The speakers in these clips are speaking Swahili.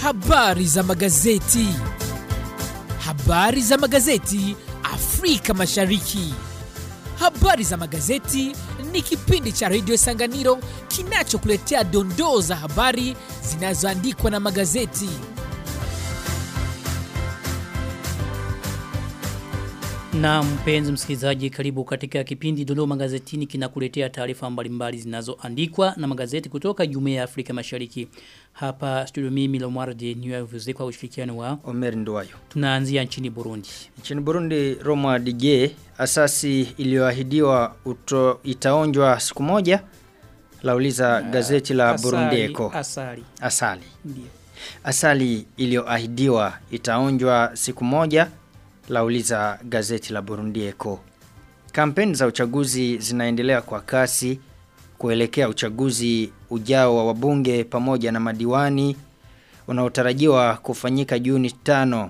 Habari za magazeti. Habari za magazeti Afrika Mashariki. Habari za magazeti ni kipindi cha redio Sanganiro kinachokuletea dondoo za habari zinazoandikwa na magazeti. Na mpenzi msikilizaji karibu katika kipindi Dondoo Magazetini kinakuletea taarifa mbalimbali zinazoandikwa na magazeti kutoka Jumuiya ya Afrika Mashariki. Hapa studio mimi Lomwardi niwavuze kwa ushirikiano wa Omer Nduwayo. tunaanzia nchini Burundi. Nchini Burundi Roma Dige asasi iliyoahidiwa uto- itaonjwa siku moja lauliza gazeti la Burundi Echo. Asali. Asali. Ndio. Asali iliyoahidiwa itaonjwa siku moja lauliza gazeti la Burundi Echo. Kampeni za uchaguzi zinaendelea kwa kasi kuelekea uchaguzi ujao wa wabunge pamoja na madiwani unaotarajiwa kufanyika Juni tano.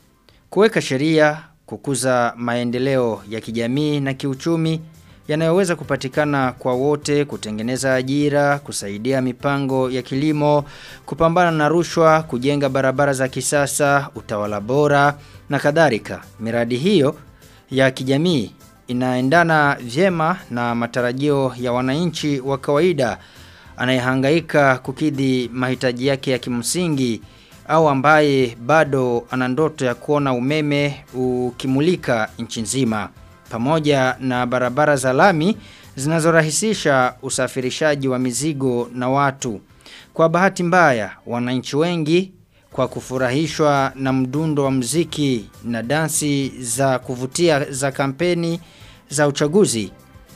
Kuweka sheria, kukuza maendeleo ya kijamii na kiuchumi yanayoweza kupatikana kwa wote, kutengeneza ajira, kusaidia mipango ya kilimo, kupambana na rushwa, kujenga barabara za kisasa, utawala bora na kadhalika. Miradi hiyo ya kijamii inaendana vyema na matarajio ya wananchi wa kawaida anayehangaika kukidhi mahitaji yake ya kimsingi au ambaye bado ana ndoto ya kuona umeme ukimulika nchi nzima pamoja na barabara za lami zinazorahisisha usafirishaji wa mizigo na watu. Kwa bahati mbaya, wananchi wengi kwa kufurahishwa na mdundo wa mziki na dansi za kuvutia za kampeni za uchaguzi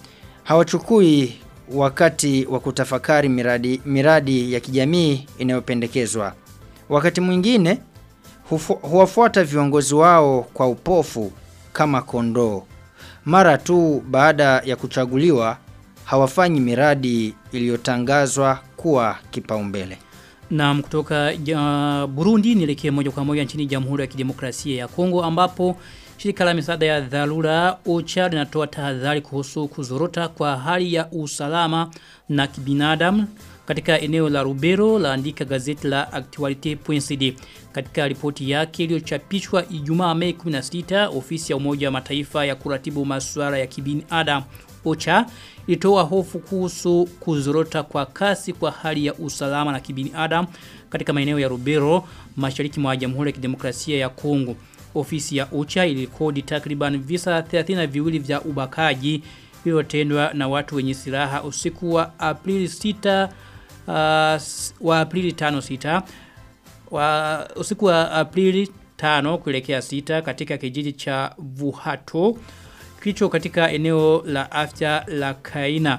hawachukui wakati wa kutafakari miradi, miradi ya kijamii inayopendekezwa. Wakati mwingine hufu- huwafuata viongozi wao kwa upofu kama kondoo. Mara tu baada ya kuchaguliwa hawafanyi miradi iliyotangazwa kuwa kipaumbele. Na kutoka ja, Burundi nielekee moja kwa moja nchini Jamhuri ya Kidemokrasia ya Kongo ambapo shirika la misaada ya dharura OCHA linatoa tahadhari kuhusu kuzorota kwa hali ya usalama na kibinadamu katika eneo la Rubero laandika gazeti la Actualite.cd katika ripoti yake iliyochapishwa Ijumaa Mei 16 ofisi ya Umoja wa Mataifa ya kuratibu masuala ya kibinadamu OCHA ilitoa hofu kuhusu kuzorota kwa kasi kwa hali ya usalama na kibinadamu katika maeneo ya Rubero mashariki mwa Jamhuri ya Kidemokrasia ya Kongo. Ofisi ya OCHA ilikodi takriban visa 32 vya ubakaji vilivyotendwa na watu wenye silaha usiku wa Aprili 6 uh, s- wa Aprili 5 6 wa usiku wa Aprili 5 kuelekea 6 katika kijiji cha Vuhato kilicho katika eneo la afya la Kaina.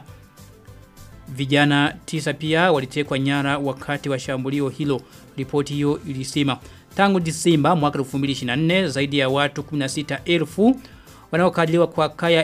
Vijana tisa pia walitekwa nyara wakati wa shambulio hilo. Ripoti hiyo ilisema tangu Disemba mwaka 2024 zaidi ya watu 16,000 wanaokadiriwa kwa kaya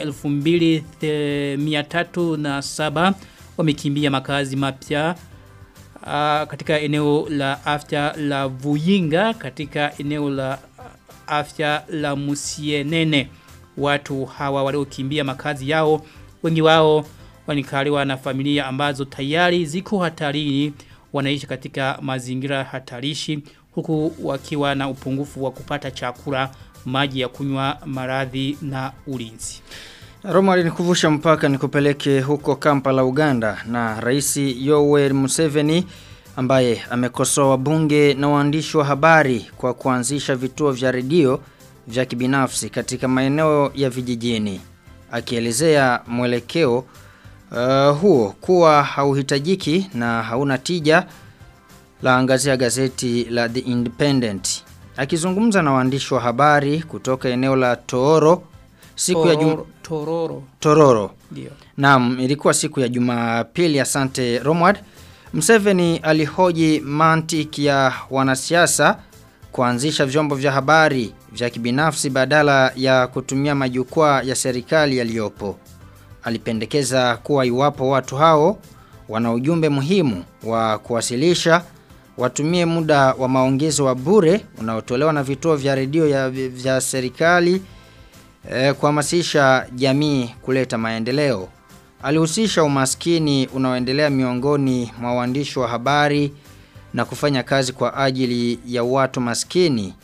2307 wamekimbia makazi mapya uh, katika eneo la afya la Vuyinga katika eneo la afya la Musienene. Watu hawa waliokimbia makazi yao wengi wao wanikaliwa na familia ambazo tayari ziko hatarini wanaishi katika mazingira hatarishi huku wakiwa na upungufu wa kupata chakula, maji ya kunywa, maradhi na ulinzi. Roma alinikuvusha mpaka nikupeleke huko Kampala Uganda na Rais Yoweri Museveni ambaye amekosoa wabunge na waandishi wa habari kwa kuanzisha vituo vya redio vya kibinafsi katika maeneo ya vijijini akielezea mwelekeo uh, huo kuwa hauhitajiki na hauna tija la angazia gazeti la The Independent akizungumza na waandishi wa habari kutoka eneo la Tooro siku ya jum... Tororo, tororo. Tororo Ndio. Naam, ilikuwa siku ya Jumapili asante Romward. Museveni alihoji mantiki ya wanasiasa kuanzisha vyombo vya habari vya kibinafsi badala ya kutumia majukwaa ya serikali yaliyopo. Alipendekeza kuwa iwapo watu hao wana ujumbe muhimu wa kuwasilisha watumie muda wa maongezo wa bure unaotolewa na vituo vya redio ya vya serikali e, kuhamasisha jamii kuleta maendeleo. Alihusisha umaskini unaoendelea miongoni mwa waandishi wa habari na kufanya kazi kwa ajili ya watu maskini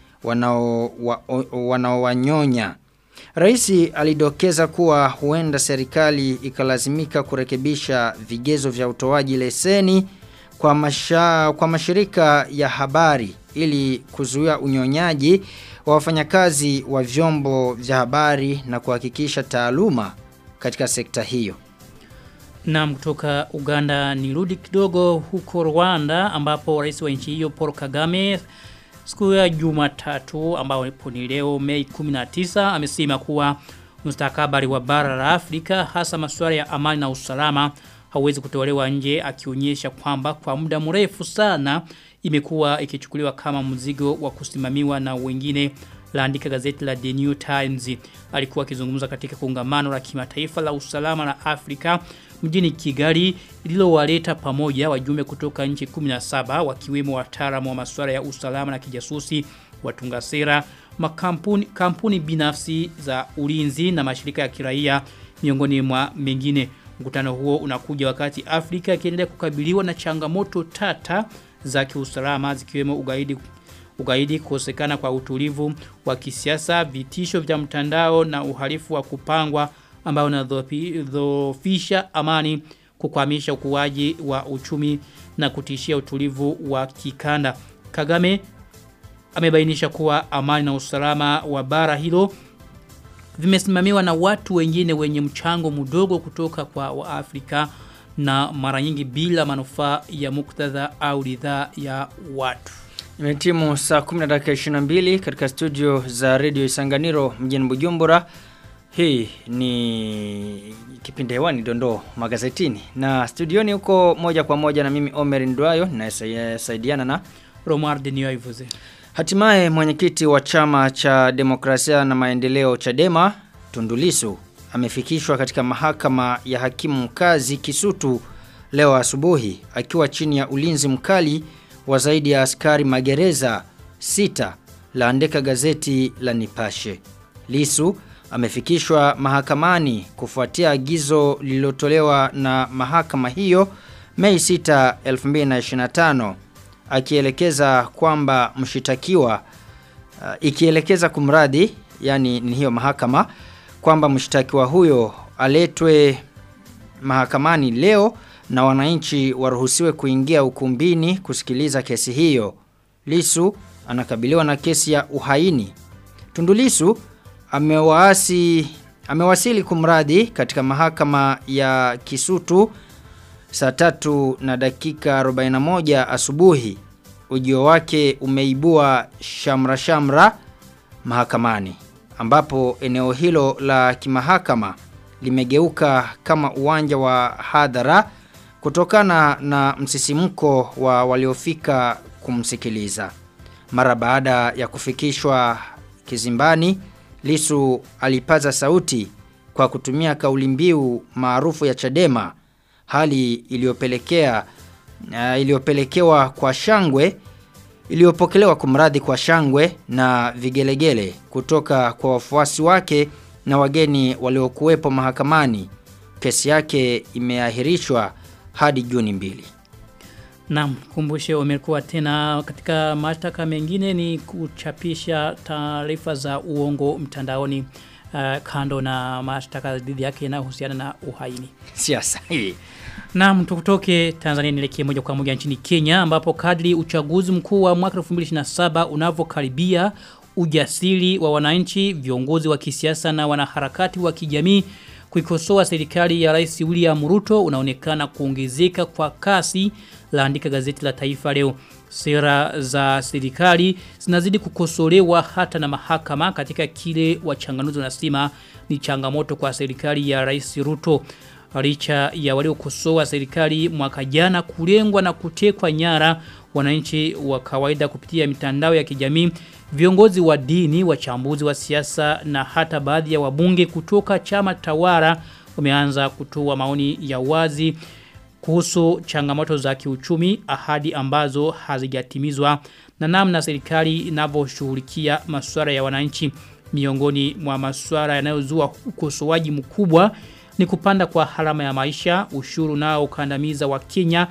wanaowanyonya. Wa, Rais alidokeza kuwa huenda serikali ikalazimika kurekebisha vigezo vya utoaji leseni kwa, masha, kwa mashirika ya habari ili kuzuia unyonyaji wa wafanyakazi wa vyombo vya habari na kuhakikisha taaluma katika sekta hiyo. Na kutoka Uganda nirudi kidogo huko Rwanda ambapo rais wa nchi hiyo Paul Kagame siku ya Jumatatu ambao ni leo Mei 19 amesema kuwa mustakabali wa bara la Afrika hasa masuala ya amani na usalama hauwezi kutolewa nje akionyesha kwamba kwa muda mrefu sana imekuwa ikichukuliwa kama mzigo wa kusimamiwa na wengine laandika gazeti la The New Times alikuwa akizungumza katika kongamano la kimataifa la usalama la Afrika mjini Kigali lililowaleta pamoja wajumbe kutoka nchi 17 wakiwemo wataalamu wa masuala ya usalama na kijasusi watunga sera makampuni kampuni binafsi za ulinzi na mashirika ya kiraia miongoni mwa mengine mkutano huo unakuja wakati Afrika ikiendelea kukabiliwa na changamoto tata za kiusalama zikiwemo ugaidi ugaidi kukosekana kwa utulivu wa kisiasa vitisho vya mtandao na uhalifu wa kupangwa ambao unadhoofisha amani kukwamisha ukuaji wa uchumi na kutishia utulivu wa kikanda Kagame amebainisha kuwa amani na usalama wa bara hilo vimesimamiwa na watu wengine wenye mchango mdogo kutoka kwa Waafrika na mara nyingi bila manufaa ya muktadha au ridhaa ya watu. Imetimu saa 10 dakika 22 katika studio za Radio Isanganiro mjini Bujumbura. Hii ni kipindi hewani dondoo magazetini na studioni huko moja kwa moja na mimi Omer Ndwayo ninayesaidiana na Romar Denioivuze. Hatimaye mwenyekiti wa chama cha demokrasia na maendeleo Chadema Tundulisu amefikishwa katika mahakama ya hakimu mkazi Kisutu leo asubuhi akiwa chini ya ulinzi mkali wa zaidi ya askari magereza sita laandika gazeti la Nipashe. Lisu amefikishwa mahakamani kufuatia agizo lililotolewa na mahakama hiyo Mei 6, 2025 akielekeza kwamba mshitakiwa uh, ikielekeza kumradi yani ni hiyo mahakama kwamba mshtakiwa huyo aletwe mahakamani leo na wananchi waruhusiwe kuingia ukumbini kusikiliza kesi hiyo. Lisu anakabiliwa na kesi ya uhaini. Tundulisu amewaasi amewasili kumradi katika mahakama ya Kisutu saa tatu na dakika 41 asubuhi. Ujio wake umeibua shamra shamra mahakamani ambapo eneo hilo la kimahakama limegeuka kama uwanja wa hadhara kutokana na msisimko wa waliofika kumsikiliza. Mara baada ya kufikishwa kizimbani, Lisu alipaza sauti kwa kutumia kauli mbiu maarufu ya Chadema, hali iliyopelekea uh, iliyopelekewa kwa shangwe iliyopokelewa kumradhi kwa shangwe na vigelegele kutoka kwa wafuasi wake na wageni waliokuwepo mahakamani. Kesi yake imeahirishwa hadi Juni mbili. Naam, kumbushe umekuwa tena katika mashtaka mengine ni kuchapisha taarifa za uongo mtandaoni uh, kando na mashtaka dhidi yake yanayohusiana na uhaini. Siasa hii. Naam, tukutoke Tanzania nielekee moja kwa moja nchini Kenya ambapo kadri uchaguzi mkuu wa mwaka 2027 unavyokaribia ujasiri wa wananchi, viongozi wa kisiasa na wanaharakati wa kijamii kuikosoa serikali ya Rais William Ruto unaonekana kuongezeka kwa kasi laandika gazeti la Taifa leo. Sera za serikali zinazidi kukosolewa hata na mahakama katika kile wachanganuzi wanasema ni changamoto kwa serikali ya Rais Ruto. Licha ya waliokosoa serikali mwaka jana kulengwa na kutekwa nyara wananchi wa kawaida kupitia mitandao ya kijamii, viongozi wa dini, wachambuzi wa siasa na hata baadhi ya wabunge kutoka chama tawala wameanza kutoa maoni ya wazi kuhusu changamoto za kiuchumi, ahadi ambazo hazijatimizwa na namna serikali inavyoshughulikia masuala ya wananchi. Miongoni mwa masuala yanayozua ukosoaji mkubwa ni kupanda kwa harama ya maisha, ushuru nao ukandamiza wa Kenya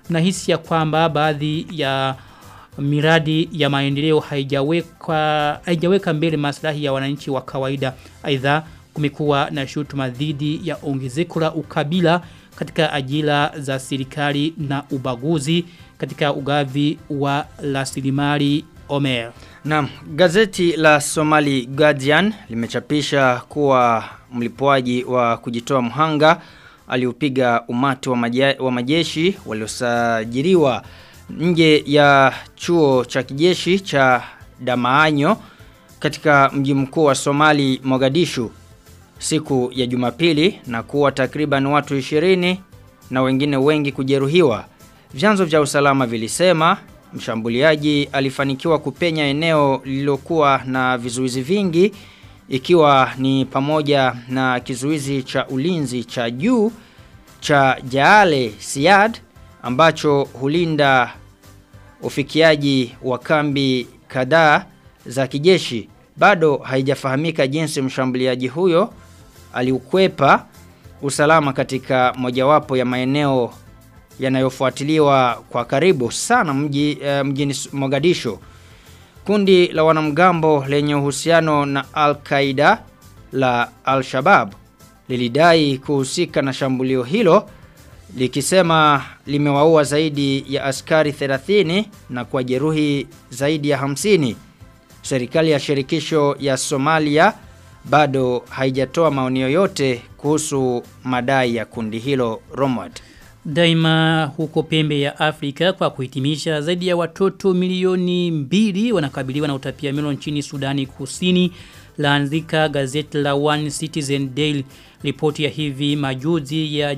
mnahisi ya kwamba baadhi ya miradi ya maendeleo haijaweka haijaweka mbele maslahi ya wananchi wa kawaida. Aidha kumekuwa na shutuma dhidi ya ongezeko la ukabila katika ajira za serikali na ubaguzi katika ugavi wa rasilimali Omer. Naam, gazeti la Somali Guardian limechapisha kuwa mlipuaji wa kujitoa mhanga aliupiga umati wa, maje, wa majeshi waliosajiliwa nje ya chuo cha kijeshi cha Damaanyo katika mji mkuu wa Somali Mogadishu siku ya Jumapili na kuwa takriban watu 20 na wengine wengi kujeruhiwa. Vyanzo vya usalama vilisema mshambuliaji alifanikiwa kupenya eneo lililokuwa na vizuizi vingi ikiwa ni pamoja na kizuizi cha ulinzi cha juu cha Jaale Siad ambacho hulinda ufikiaji wa kambi kadhaa za kijeshi. Bado haijafahamika jinsi mshambuliaji huyo aliukwepa usalama katika mojawapo ya maeneo yanayofuatiliwa kwa karibu sana mji, uh, mjini Mogadishu. Kundi la wanamgambo lenye uhusiano na Al-Qaeda la Al-Shabaab lilidai kuhusika na shambulio hilo likisema limewaua zaidi ya askari 30 na kwa jeruhi zaidi ya 50. Serikali ya shirikisho ya Somalia bado haijatoa maoni yoyote kuhusu madai ya kundi hilo Romad. Daima huko pembe ya Afrika kwa kuhitimisha zaidi ya watoto milioni mbili wanakabiliwa na utapia milo nchini Sudani Kusini laandika gazeti la One Citizen Daily ripoti ya hivi majuzi ya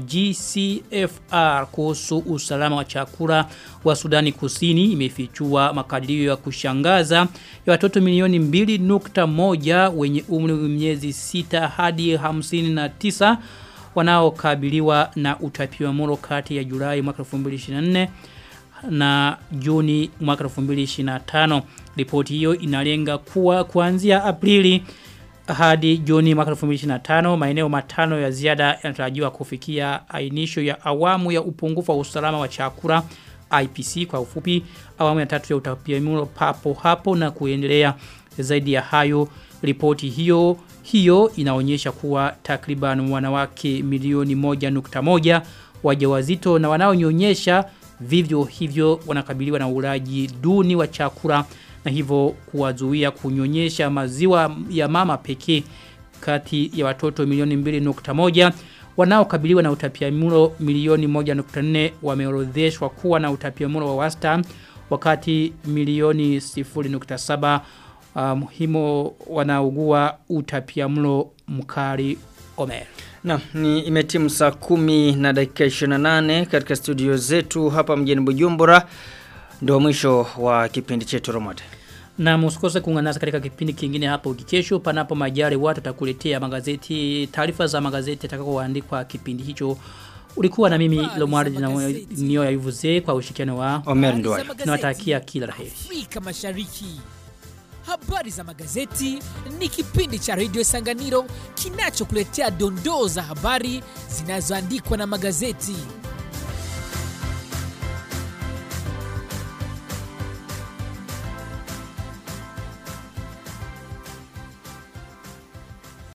GCFR kuhusu usalama wa chakula wa Sudani Kusini imefichua makadirio ya kushangaza ya watoto milioni 2.1 wenye umri wa miezi 6 hadi 59 wanaokabiliwa na utapiamlo kati ya Julai mwaka 2024 na Juni mwaka 2025. Ripoti hiyo inalenga kuwa kuanzia Aprili hadi Juni mwaka 2025 maeneo matano ya ziada yanatarajiwa kufikia ainisho ya awamu ya upungufu wa usalama wa chakula IPC kwa ufupi awamu ya tatu ya utapiamlo papo hapo na kuendelea zaidi ya hayo ripoti hiyo hiyo inaonyesha kuwa takriban wanawake milioni moja nukta moja wajawazito na wanaonyonyesha vivyo hivyo wanakabiliwa na ulaji duni wa chakula na hivyo kuwazuia kunyonyesha maziwa ya mama pekee kati ya watoto milioni 2.1 wanaokabiliwa na utapiamlo milioni 1.4 wameorodheshwa kuwa na utapiamlo wa wastani wakati milioni 0.7 muhimu um, wanaugua utapiamlo mkali Omer. Na ni imetimu saa kumi na dakika 28 katika studio zetu hapa mjini Bujumbura. Ndio mwisho wa kipindi chetu Romade. Na msikose kuungana nasi katika kipindi kingine hapo kesho panapo majali watu takuletea magazeti taarifa za magazeti atakayoandikwa kipindi hicho. Ulikuwa na mimi Lomwardi na Nio ya Ivuze kwa ushirikiano wa Omer Ndwai. Tunawatakia kila laheri. Afrika Mashariki. Habari za magazeti ni kipindi cha Radio Sanganiro kinachokuletea dondoo za habari zinazoandikwa na magazeti.